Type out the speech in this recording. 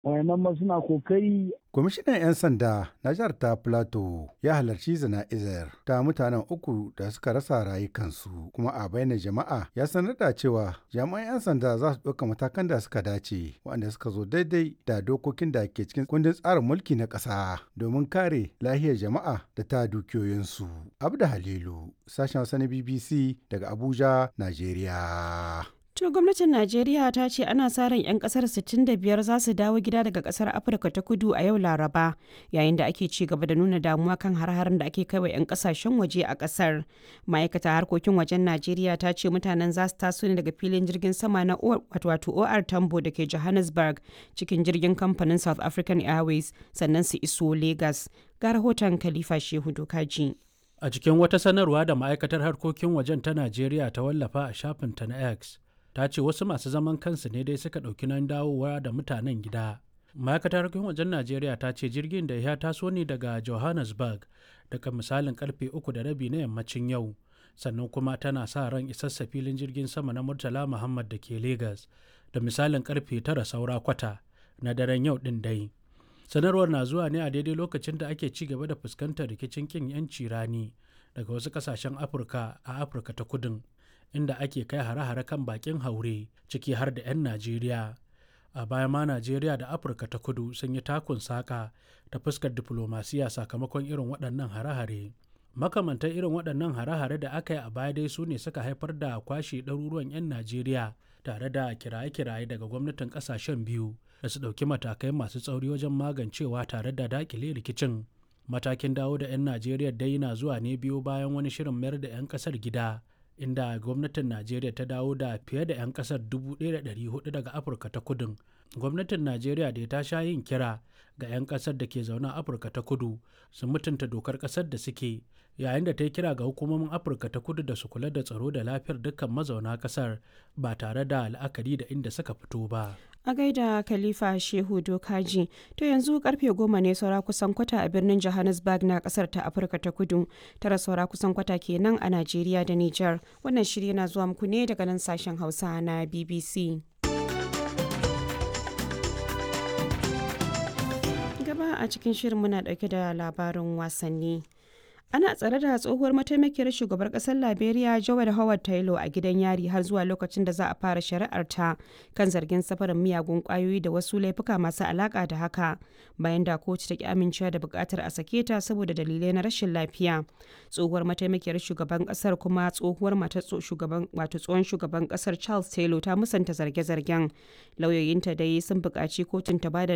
wayannan ma suna kokari Kwamishinan 'yan sanda na jihar ta Plateau ya halarci zana'izar ta mutanen uku da suka rasa rayukansu kuma a bainar jama'a ya sanar da cewa jami'an 'yan sanda za su ɗauka matakan da suka dace waɗanda suka zo daidai da dokokin da ke cikin kundin tsarin mulki na ƙasa domin kare lahiyar jama'a da ta dukiyoyinsu. Abda Halilu, sashen Hausa na BBC daga Abuja, Najeriya. To gwamnatin Najeriya ta ce ana sa ran 'yan kasar 65 za su dawo gida daga kasar Afirka ta kudu a yau Laraba yayin da ake ci gaba da nuna damuwa kan har-harin da ake kaiwa 'yan kasashen waje a kasar. Ma'aikata harkokin wajen Najeriya ta ce mutanen za su taso ne daga filin jirgin sama na wato OR Tambo da ke Johannesburg cikin jirgin kamfanin South African Airways sannan su iso Lagos. Ga rahoton Khalifa Shehu Dokaji. A cikin wata sanarwa da ma'aikatar harkokin wajen ta Najeriya ta wallafa a shafinta na X. ta ce wasu masu zaman kansu ne dai suka ɗauki nan dawowa da mutanen gida ma'aikatar harkokin wajen najeriya ta ce jirgin da ya taso ne daga johannesburg daga misalin karfe uku da rabi na yammacin yau sannan kuma tana sa ran isassa filin jirgin sama na murtala muhammad da ke lagos da misalin karfe tara saura kwata na daren yau din dai sanarwar na zuwa ne a daidai lokacin da ake ci gaba da fuskantar rikicin kin yanci rani daga wasu kasashen afirka a afirka ta kudin inda ake kai hare-hare kan bakin haure ciki har da 'yan najeriya a baya ma najeriya da afirka ta kudu sun yi takun saka ta fuskar diflomasiya sakamakon irin waɗannan hare-hare makamantan irin waɗannan hare-hare da aka yi a baya dai su ne suka haifar da kwashe ɗaruruwan 'yan najeriya tare da kiraye-kiraye daga gwamnatin ƙasashen biyu da su ɗauki matakai masu tsauri wajen magancewa tare da daƙile rikicin matakin dawo da 'yan najeriya dai na zuwa ne biyu bayan wani shirin mayar da 'yan ƙasar gida inda gwamnatin najeriya ta dawo da fiye da 'yan kasar 1,400 daga afirka ta kudin gwamnatin najeriya da ta sha yin kira ga 'yan kasar da ke zaune a afirka ta kudu su mutunta dokar kasar da suke yayin da ta yi kira ga hukumomin afirka ta kudu da su kula da tsaro da lafiyar dukkan mazauna kasar ba tare da la'akari da inda suka fito ba a gaida khalifa shehu dokaji to yanzu karfe goma ne saura kusan kwata a birnin johannesburg na kasar ta afirka ta kudu tara saura kusan kwata kenan a najeriya da niger wannan shirya na zuwa muku ne daga nan sashen hausa na bbc gaba a cikin shirin muna dauke da labarin wasanni ana tsare da tsohuwar mataimakiyar shugabar kasar liberia joel howard taylor a gidan yari har zuwa lokacin da za a fara shari'ar ta kan zargin safarin miyagun kwayoyi da wasu laifuka masu alaka da haka bayan da kotu ta ki amincewa da bukatar a sake ta saboda dalilai na rashin lafiya tsohuwar mataimakiyar shugaban kasar kuma tsohuwar matar shugaban wato tsohon shugaban kasar charles taylor ta musanta zarge-zargen lauyoyinta dai sun buƙaci kotun ta bada